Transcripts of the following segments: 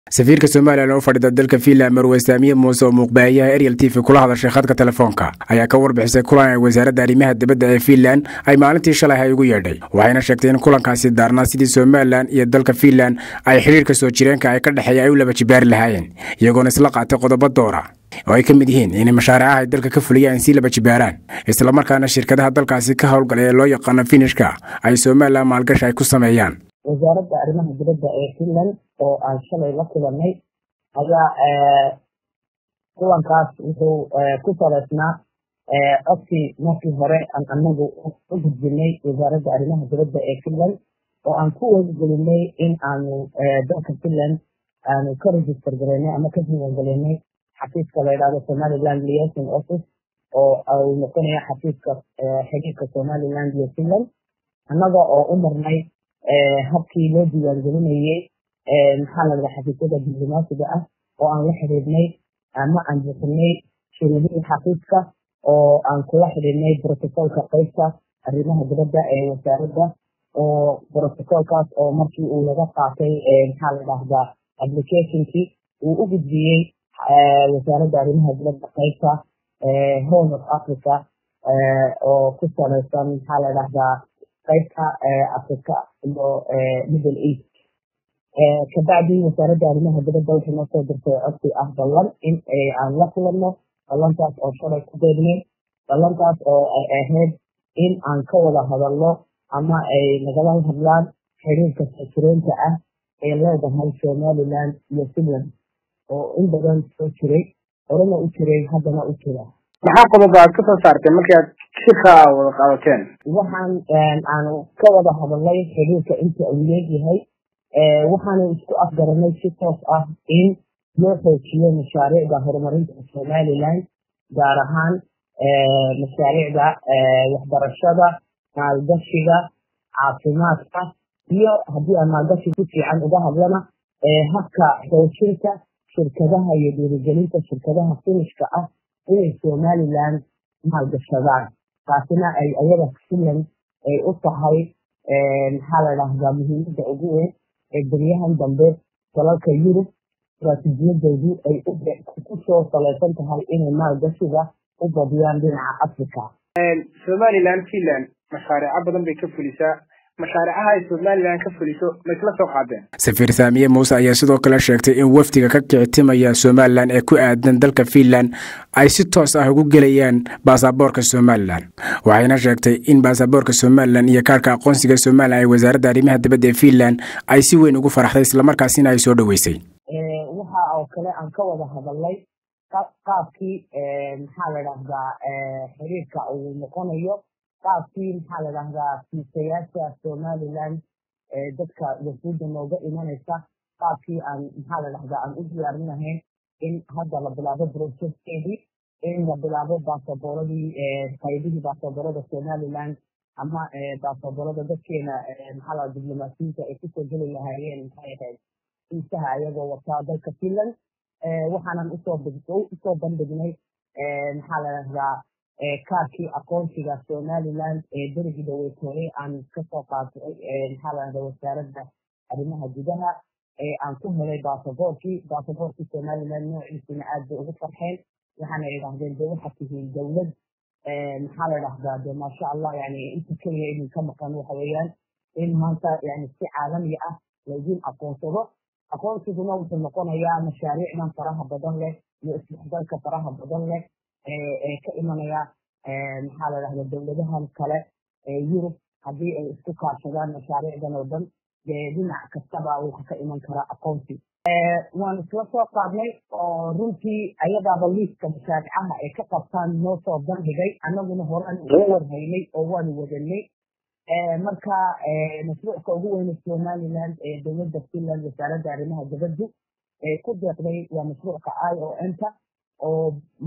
safiirka somalilan oo fadhida dalka fiinland marwe saamiye muuse oo muuqbaahiyaha ariel t v kula hadashay khadka telefoonka ayaa ka warbixisay kulan ay wasaaradda arrimaha dibadda ee fiinland ay maalintii shalay ay ugu yeedhay waxayna sheegtay in kulankaasi daarnaa sidii somalilan iyo dalka fiinland ay xidhiirka soo jireenka ay ka dhexeeya ay u laba jibaari lahaayeen iyagoona isla qaatay qodobo doora oo ay ka mid yihiin inay mashaaricaha ay dalka ka fuliyaan sii laba jibaaraan islamarkaana shirkadaha dalkaasi ka howlgalay ee loo yaqaano finishka ay somalilan maalgashi ay ku sameeyaan wasaaradda arrimaha dibadda ee finland oo aan shalay la kulanay ayaa kulankaas wuxuu ku saleysnaa codkii markii hore aan anagu u gudbinay wasaaradda arrimaha dibadda ee finland oo aan ku wadagelinay in aanu dalka finland aanu ka register garaynay ama ka diiwaangelinay xafiiska la yidhahdo somaliland liaison office oo uu noqonaya xafiiska xiriirka somaliland iyo finland annaga oo u marnay habkii loo diiwaangelinayey maxaa la dhaha xafiisyada diblomaasiga ah oo aan la xidhiidhnay ama aan bixinay shuruudihii xafiiska oo aan kula xidhiidhnay brotocolka qeybta arrimaha dibadda ee wasaaradda oo brotocolkaas oo markii uu laga qaatay maxaa la dhahdaa applicationkii uu u gudbiyey wasaaradda arrimaha dibadda qeybta horn of africa oo ku salaysan maxaa la dhahdaa qaybta africa iyo middle east kabacdii wasaaradda arrimaha dibadda waxay noo soo dirtay codsi ah ballan in aan la kulanno ballantaas oo shalay ku beegnay ballantaas oo ay ahayd in aan ka wada hadalno ama ay nagala hadlaan xiriirka sajireynta ah ee leedahay somaliland iyo finland oo in badan soo jiray horena u jiray haddana u jira maxaa qodoba aad ka soo saartay markii aad shirka wada qaadateen waxaan aanu ka wada hadalnay xiriirka inta uu leegyahay waxaanu isku afgaranay si toos ah in loo xoojiyo mashaariicda horumarinta somaliland gaar ahaan mashaariicda waxbarashada maalgashiga caafimaadka iyo haddii aan maalgashi si fiican uga hadlana habka xoojinta shirkadaha iyo dhiirigelinta shirkadaha finishka ah inay somaliland maalgashadaan taasina ay ayaga finland ay u tahay maxaa la dhahdaa muhiimadda ugu weyn ee beryahan dambe dalalka yurub istaraatiijiyadoodu ay ku soo salaysan tahay inay maalgashiga u badiyaan dhinaca africa somalilan finland mashaariico badan bay ka fulisaa mashaaricaha ay somalilan ka fuliso ma isla soo qaadeen safiir saamiye muuse ayaa sidoo kale sheegtay in wafdiga ka kicitimaya somalilan ee ku aadan dalka fiinland ay si toos ah ugu gelayaan baasaboorka somalilan waxayna sheegtay in baasaboorka somalilan iyo kaarka aqoonsiga somalilan ay wasaaradda arrimaha dibadda ee fiinland ay si weyn ugu faraxday islamarkaasina ay soo dhoweysay waxa oo kale aan ka wada hadalnay qaabkii maxaa la dhahdaa xiriirka uu noqonayo qaabkii maxaa la dhahdaa fiisayaasha somaliland dadka wafuudda nooga imanaysa qaabkii aan maxaa la dhahdaa aan u diyaarin lahayn in hadda la bilaabo projectkeedii in la bilaabo baasaboorradii qaybihii baasaboorada somaliland ama baasaboorada dadkeena maxaa la diblomaasiyiinta ay kusoo geli lahaayeen maxay ahayd fiisaha ayagoo wataa dalka finland waxaanan usoo usoo bandhignay maxaa la dhahdaa kaarkii aqoonsiga somaliland ee berigii dhaweytooye aan kasoo qaatay maxaa la dhahdaa wasaaradda arrimaha gudaha ee aan ku helay baasaboorkii baasaboorkii somaliland noociisina aad bay ugu farxeen waxaana yidhaahdeen de waxaad tihiin dowlad maxaa la dhahdaa de maasha allah yani inta keliya idinka maqan waxa weeyaan in maanta yani si caalami ah laydin aqoonsado aqoonsiguna wuxuu noqonayaa mashaariicdan faraha badan leh iyo isdhexgalka faraha badan leh ee ka imanaya maxaa la dhahda dowladahan kale ee yurub haddii ay isku kaashadaan mashaariicdan oo dhan dee dhinac kastaba wuxa ka iman karaa aqoonsi waan isla soo qaadnay oo runtii ayadaaba liiska mashaaricaha ay ka qabtaan noo soo bandhigay annaguna horaan uga warhaynay oo waanu wadanay marka mashruucka ugu weyne somaliland ee dowladda finland wasaaradda arrimaha dibaddu ee ku deeqday waa mashruucka i o m ta oo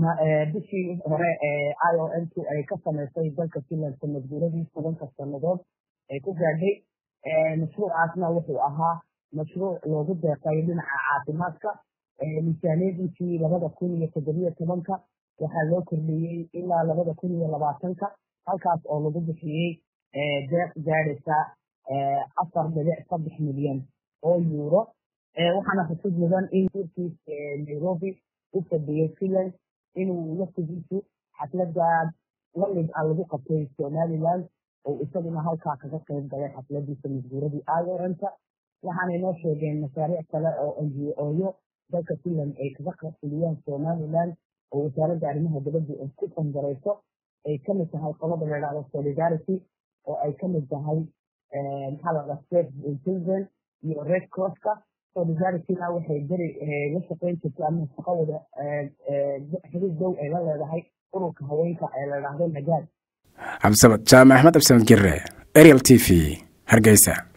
bishii hore i o m tu ay ka samaysay dalka finland sanad guuradii tobanka sannadood ay ku gaadhay mashruucaasna wuxuu ahaa mashruuc loogu deeqay dhinaca caafimaadka miisaaniyadiisii labada kun iyo toddobiyo tobanka waxaa loo kordhiyey ilaa labada kun iyo labaatanka halkaas oo lagu bixiyey deeq gaadhaysa afar dhibic saddex milyan oo yuuro waxaana xusid mudan in urkiis nairobi u fadhiyey finland inuu laftigiisu xaflada lamid a lagu qabtay somaliland oo isaguna halkaa kaga qayb galay xafladiisa masguuradii ioranta waxaanay noo sheegeen mashaariic kale oo n g oyo dalka finland ay kaga qasuliyaan somaliland oo wasaaradda arrimaha dibadda ay ku fangarayso ay kamid tahay qolada la idhahdo solidarity oo ay kamid tahay maxaa la dhaha state children iyo red crosska solidarityna waxay beri la shaqeyn jirtay ama shaqo wada xiriir dow ay la leedahay ururka haweenka ee la idhaahdo nagaad cabdisamad jaamac axmed cabdisamad gire ariel t v hargeysa